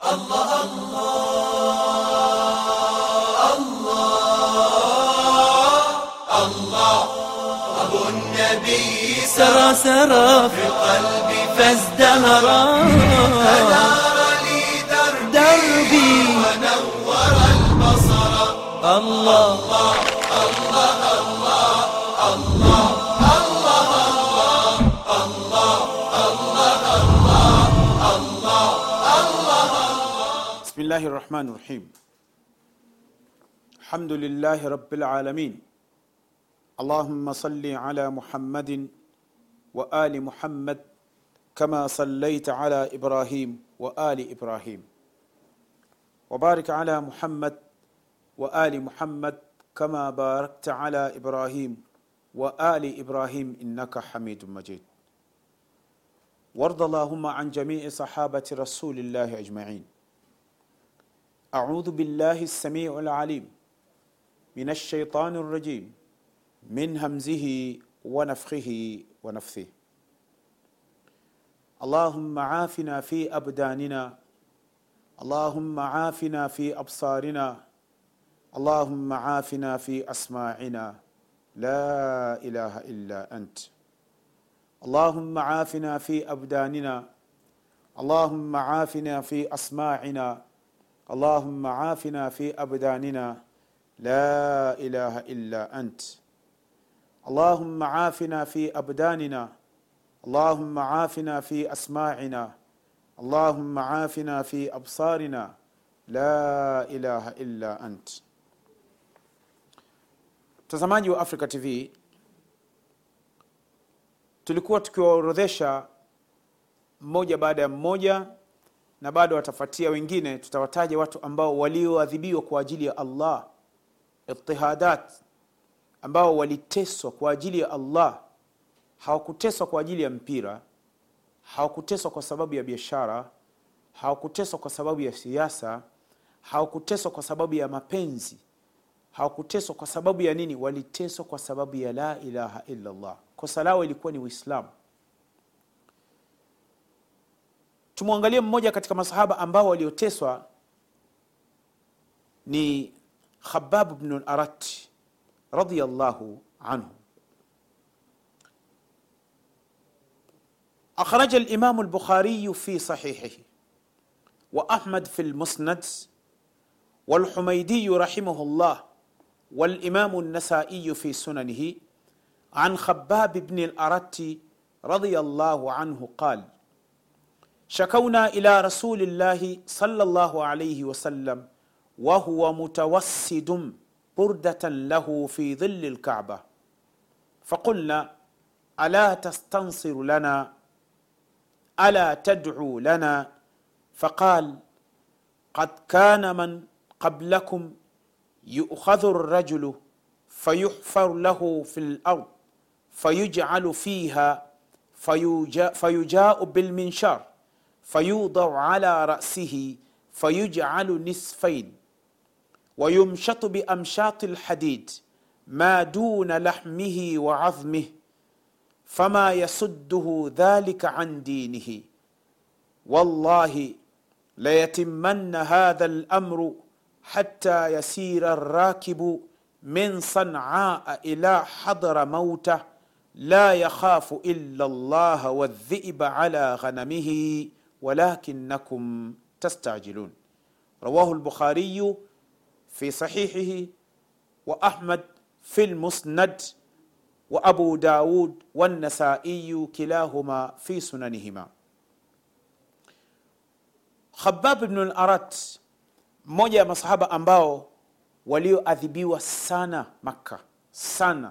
النبي سرى سرى في قلبي فازدهرا فنار لي دربي دربي ونور البصر الله بسم الله الرحمن الرحيم الحمد لله رب العالمين اللهم صل على محمد وآل محمد كما صليت على إبراهيم وآل إبراهيم وبارك على محمد وآل محمد كما باركت على إبراهيم وآل إبراهيم إنك حميد مجيد وارض اللهم عن جميع صحابة رسول الله أجمعين أعوذ بالله السميع العليم من الشيطان الرجيم من همزه ونفخه ونفثه اللهم عافنا في أبداننا اللهم عافنا في أبصارنا اللهم عافنا في أسماعنا لا إله إلا أنت اللهم عافنا في أبداننا اللهم عافنا في أسماعنا اللهم عافنا في أبداننا لا إله إلا أنت اللهم عافنا في أبداننا اللهم عافنا في أسماعنا اللهم عافنا في أبصارنا لا إله إلا أنت mtazamaji wa africa tv tulikuwa tukiwaorodhesha mmoja baada ya mmoja na bado watafuatia wengine tutawataja watu ambao walioadhibiwa kwa ajili ya allah itihadat ambao waliteswa kwa ajili ya allah hawakuteswa kwa ajili ya mpira hawakuteswa kwa sababu ya biashara hawakuteswa kwa sababu ya siasa hawakuteswa kwa sababu ya mapenzi hawakuteswa kwa sababu ya nini waliteswa kwa sababu ya la ilaha illa llah kosa lao ilikuwa ni uislamu tumwangalie mmoja katika masahaba ambao walioteswa ni khabab bnu larat radiallahu anhu أخرج الإمام البخاري في صحيحه وأحمد في المسند والحميدي رحمه الله والإمام النسائي في سننه عن خباب بن الأرت رضي الله عنه قال شكونا إلى رسول الله صلى الله عليه وسلم وهو متوسد بردة له في ظل الكعبة فقلنا ألا تستنصر لنا ألا تدعو لنا فقال قد كان من قبلكم يؤخذ الرجل فيحفر له في الأرض فيجعل فيها فيجاء, فيجاء بالمنشار فيوضع على رأسه فيجعل نصفين ويمشط بأمشاط الحديد ما دون لحمه وعظمه فما يصده ذلك عن دينه والله ليتمن هذا الامر حتى يسير الراكب من صنعاء الى حضر موته لا يخاف الا الله والذئب على غنمه ولكنكم تستعجلون رواه البخاري في صحيحه واحمد في المسند وأبو داود والنسائي كلاهما في سننهما Khabab ibn al-Arat, mmoja ya masahaba ambao walioadhibiwa sana Makka sana,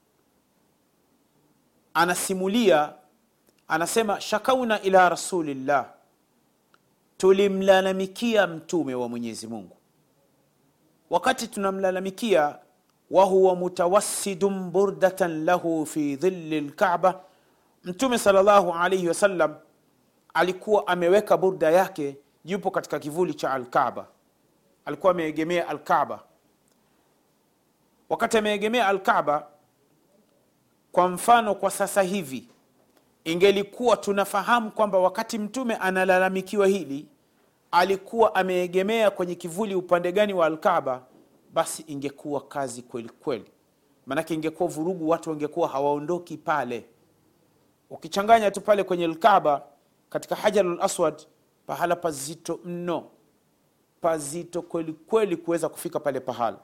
anasimulia anasema, shakauna ila rasulillah, tulimlalamikia mtume wa Mwenyezi Mungu. Wakati tunamlalamikia wahuwa mutawassidun burdatan lahu fi dhilli lkaba, Mtume sallallahu alaihi wasallam alikuwa ameweka burda yake, yupo katika kivuli cha Alkaba, alikuwa ameegemea Alkaba. Wakati ameegemea Alkaba, kwa mfano kwa sasa hivi ingelikuwa tunafahamu kwamba wakati mtume analalamikiwa hili alikuwa ameegemea kwenye kivuli upande gani wa alkaaba basi ingekuwa kazi kweli kweli maanake ingekuwa vurugu watu wangekuwa hawaondoki pale ukichanganya tu pale kwenye alkaaba katika hajarul aswad pahala pazito mno pazito kweli kweli kuweza kufika pale pahala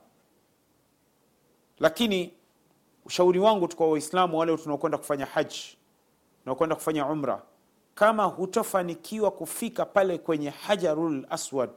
lakini ushauri wangu tu kwa waislamu wale tunaokwenda kufanya haji tunaokwenda kufanya umra kama hutofanikiwa kufika pale kwenye hajarul aswad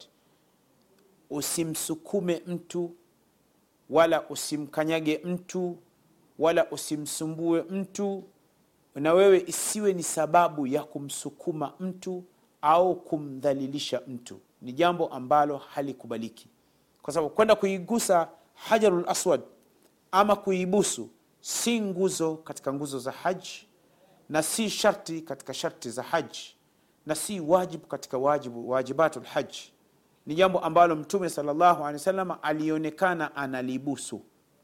usimsukume mtu wala usimkanyage mtu wala usimsumbue mtu na wewe isiwe ni sababu ya kumsukuma mtu au kumdhalilisha mtu ni jambo ambalo halikubaliki kwa sababu kwenda kuigusa hajarul aswad ama kuibusu si nguzo katika nguzo za haji na si sharti katika sharti za haji na si wajibu katika wajibu wajibatu lhaji ni jambo ambalo mtume salllahu alehi wasallam alionekana analibusu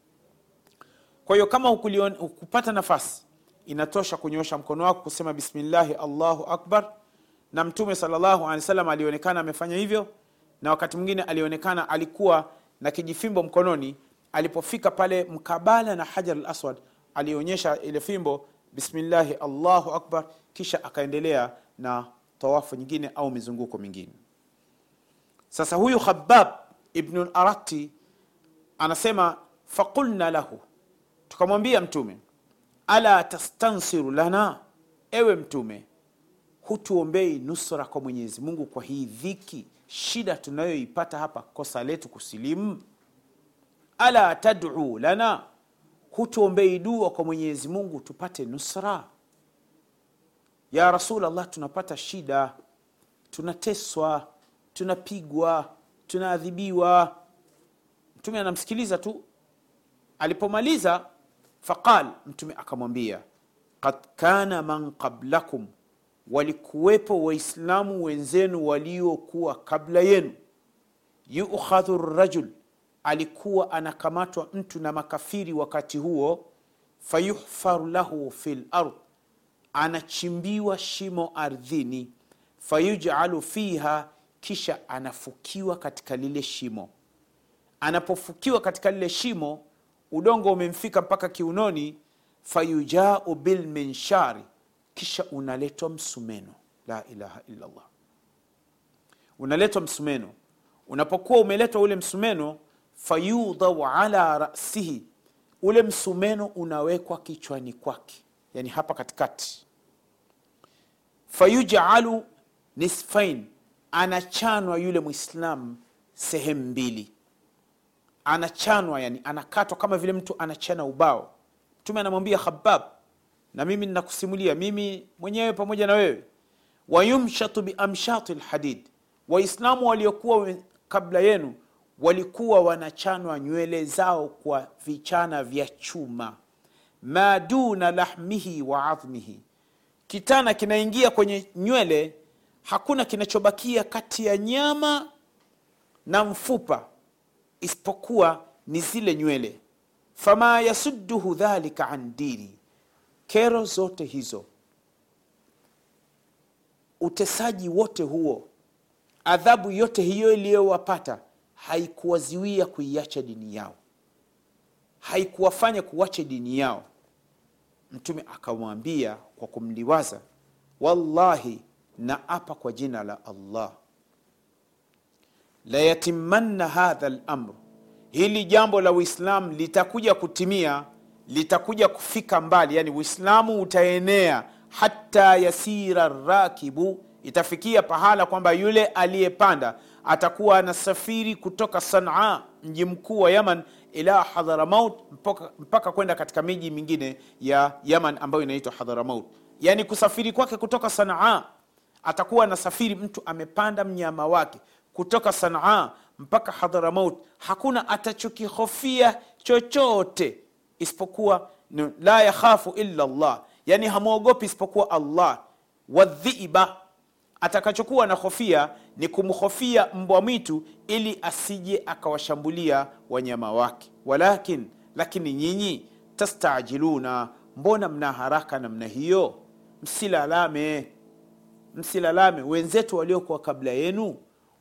kwa hiyo kama hukulion, hukupata nafasi inatosha kunyosha mkono wako kusema bismillahi allahu akbar na mtume salllahu alehi wasallam alionekana amefanya hivyo na wakati mwingine alionekana alikuwa na kijifimbo mkononi alipofika pale mkabala na hajar al aswad alionyesha ile fimbo bismillahi allahu akbar kisha akaendelea na tawafu nyingine au mizunguko mingine sasa huyu khabab ibnu larati anasema faqulna lahu tukamwambia mtume ala tastansiru lana ewe mtume hutuombei nusra kwa mwenyezi mungu kwa hii dhiki shida tunayoipata hapa kosa letu kusilimu ala taduu lana hutuombei dua kwa mwenyezi mungu tupate nusra ya rasulllah tunapata shida tunateswa tunapigwa tunaadhibiwa mtume anamsikiliza tu alipomaliza faqal mtume akamwambia kad kana man qablakum walikuwepo waislamu wenzenu waliokuwa kabla yenu yukhadhu rajul alikuwa anakamatwa mtu na makafiri wakati huo fayuhfaru lahu fi lard anachimbiwa shimo ardhini fayujalu fiha kisha anafukiwa katika lile shimo anapofukiwa katika lile shimo udongo umemfika mpaka kiunoni fayujau bilminshari kisha unaletwa msumeno la ilaha illallah unaletwa msumeno unapokuwa umeletwa ule msumeno fayudhau ala rasihi ule msumeno unawekwa kichwani kwake yani hapa katikati fayujalu nisfain anachanwa yule mwislamu sehemu mbili anachanwa yani anakatwa kama vile mtu anachana ubao mtume anamwambia khabab na mimi ninakusimulia mimi mwenyewe pamoja na wewe wayumshatu biamshati lhadid waislamu waliokuwa kabla yenu walikuwa wanachanwa nywele zao kwa vichana vya chuma ma duna lahmihi wa adhmihi kitana kinaingia kwenye nywele hakuna kinachobakia kati ya nyama na mfupa isipokuwa ni zile nywele fama yasudduhu dhalika an dini kero zote hizo utesaji wote huo adhabu yote hiyo iliyowapata haikuwaziwia kuiacha dini yao haikuwafanya kuwache dini yao mtume akamwambia kwa kumliwaza wallahi na apa kwa jina la allah layatimanna hadha lamr hili jambo la uislam litakuja kutimia litakuja kufika mbali yani uislamu utaenea hata yasira rakibu itafikia pahala kwamba yule aliyepanda atakuwa anasafiri kutoka sanaa mji mkuu wa yaman ila hadharamaut mpaka, mpaka kwenda katika miji mingine ya yaman ambayo inaitwa hadharamaut yaani kusafiri kwake kutoka sanaa atakuwa anasafiri mtu amepanda mnyama wake kutoka sanaa mpaka hadharamaut hakuna atachokihofia chochote isipokuwa la yakhafu illa llah yani hamwogopi isipokuwa allah wadhiba atakachokuwa na hofia ni kumhofia mbwa mwitu ili asije akawashambulia wanyama wake walakin lakini nyinyi tastajiluna mbona mna haraka namna hiyo msilalame msilalame wenzetu waliokuwa kabla yenu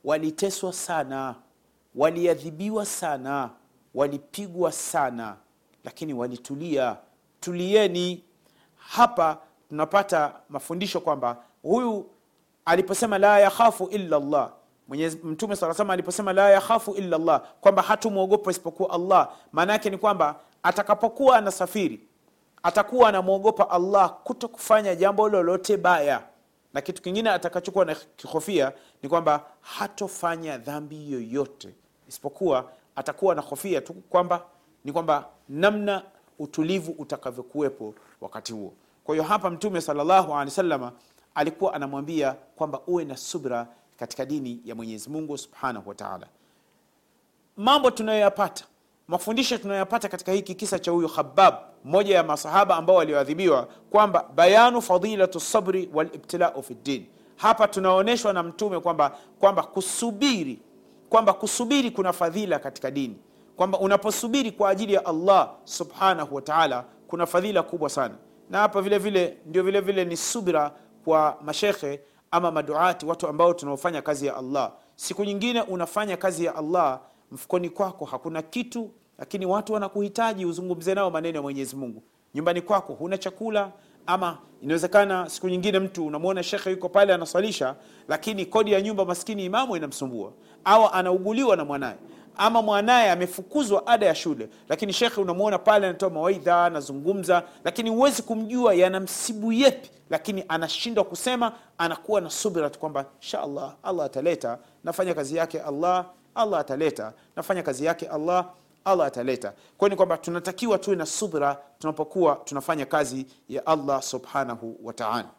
waliteswa sana waliadhibiwa sana walipigwa sana lakini walitulia tulieni hapa tunapata mafundisho kwamba huyu aliposema la yakhafu illa llah Mwenyezi mtume saa sama aliposema la yakhafu illa llah kwamba hatumwogopa isipokuwa allah maana yake ni kwamba atakapokuwa anasafiri atakuwa anamwogopa allah kuto kufanya jambo lolote baya na kitu kingine atakachokuwa na kihofia ni kwamba hatofanya dhambi yoyote isipokuwa atakuwa na hofia tu kwamba ni kwamba namna utulivu utakavyokuwepo wakati huo kwa hiyo hapa mtume salllahu alehi wasalama alikuwa anamwambia kwamba uwe na subra katika dini ya mwenyezi mungu subhanahu wataala mambo tunayoyapata mafundisho tunayoyapata katika hiki kisa cha huyu khabab mmoja ya masahaba ambao walioadhibiwa kwamba bayanu fadilatu sabri walibtilau fi ddin hapa tunaonyeshwa na mtume kwamba kwamba kusubiri kwamba kusubiri kuna fadhila katika dini kwamba unaposubiri kwa ajili ya allah subhanahu wa taala kuna fadhila kubwa sana na hapa vile vile ndio vile vile ni subira kwa mashekhe ama maduati watu ambao tunaofanya kazi ya allah siku nyingine unafanya kazi ya allah mfukoni kwako hakuna kitu lakini watu wanakuhitaji uzungumze nao maneno ya mwenyezi mungu nyumbani kwako huna chakula ama inawezekana siku nyingine mtu unamwona shekhe yuko pale anaswalisha lakini kodi ya nyumba maskini imamu inamsumbua au anauguliwa na mwanaye ama mwanaye amefukuzwa ada ya shule lakini shekhe unamwona pale anatoa mawaidha anazungumza lakini huwezi kumjua yanamsibu yepi lakini anashindwa kusema anakuwa na subira tu kwamba insha allah allah ataleta nafanya kazi yake allah allah ataleta nafanya kazi yake allah allah ataleta kwayo ni kwamba tunatakiwa tuwe na subra tunapokuwa tunafanya kazi ya allah subhanahu wa taala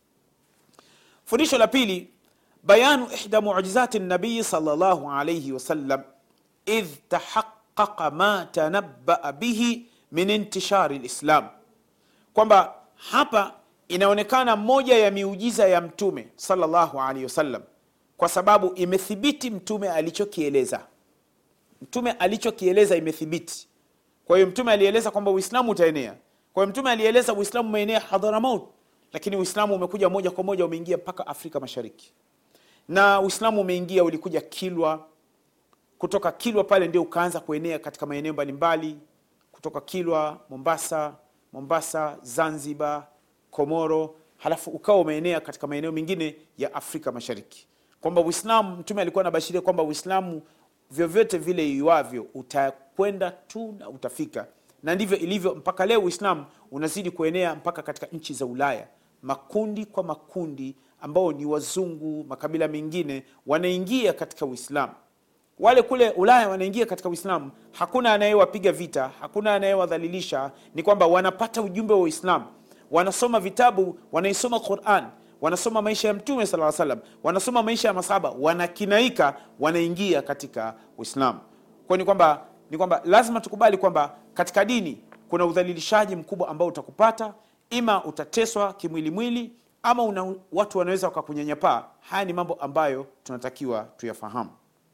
fundisho la pili bayanu ihda mujizati nabiyi salllahu alaihi wasallam idh tahaqaqa ma tanabaa bihi min intishari lislam kwamba hapa inaonekana moja ya miujiza ya mtume salllahu alaihi wasallam kwa sababu imethibiti mtume alichokieleza mtume alichokieleza imethibiti kwa hiyo mtume alieleza kwamba uislamu utaenea kwa hiyo mtume alieleza uislamu umeenea hadharamaut lakini uislamu umekuja moja kwa moja umeingia mpaka afrika mashariki na uislamu umeingia ulikuja kilwa kutoka kilwa pale ndio ukaanza kuenea katika maeneo mbalimbali kutoka kilwa mombasa mombasa zanzibar komoro halafu ukawa umeenea katika maeneo mengine ya afrika mashariki kwamba uislamu mtume alikuwa anabashiria kwamba uislamu vyovyote vile iwavyo utakwenda tu na utafika na ndivyo ilivyo mpaka leo uislamu unazidi kuenea mpaka katika nchi za ulaya makundi kwa makundi ambao ni wazungu makabila mengine wanaingia katika uislamu wale kule ulaya wanaingia katika uislamu hakuna anayewapiga vita hakuna anayewadhalilisha ni kwamba wanapata ujumbe wa uislamu wanasoma vitabu wanaisoma quran wanasoma maisha ya mtume saa salam wanasoma maisha ya masahaba wanakinaika wanaingia katika uislamu kwao ni kwamba ni kwamba lazima tukubali kwamba katika dini kuna udhalilishaji mkubwa ambao utakupata ima utateswa kimwilimwili ama una, watu wanaweza wakakunyanyapaa haya ni mambo ambayo tunatakiwa tuyafahamu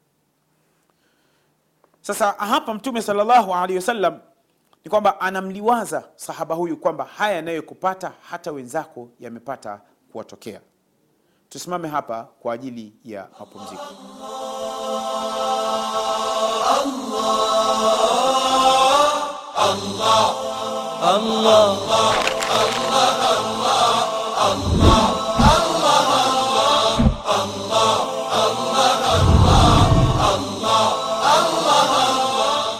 sasa hapa mtume salllahu alehi wasallam ni kwamba anamliwaza sahaba huyu kwamba haya yanayokupata hata wenzako yamepata kuwatokea tusimame hapa kwa ajili ya mapumziko الله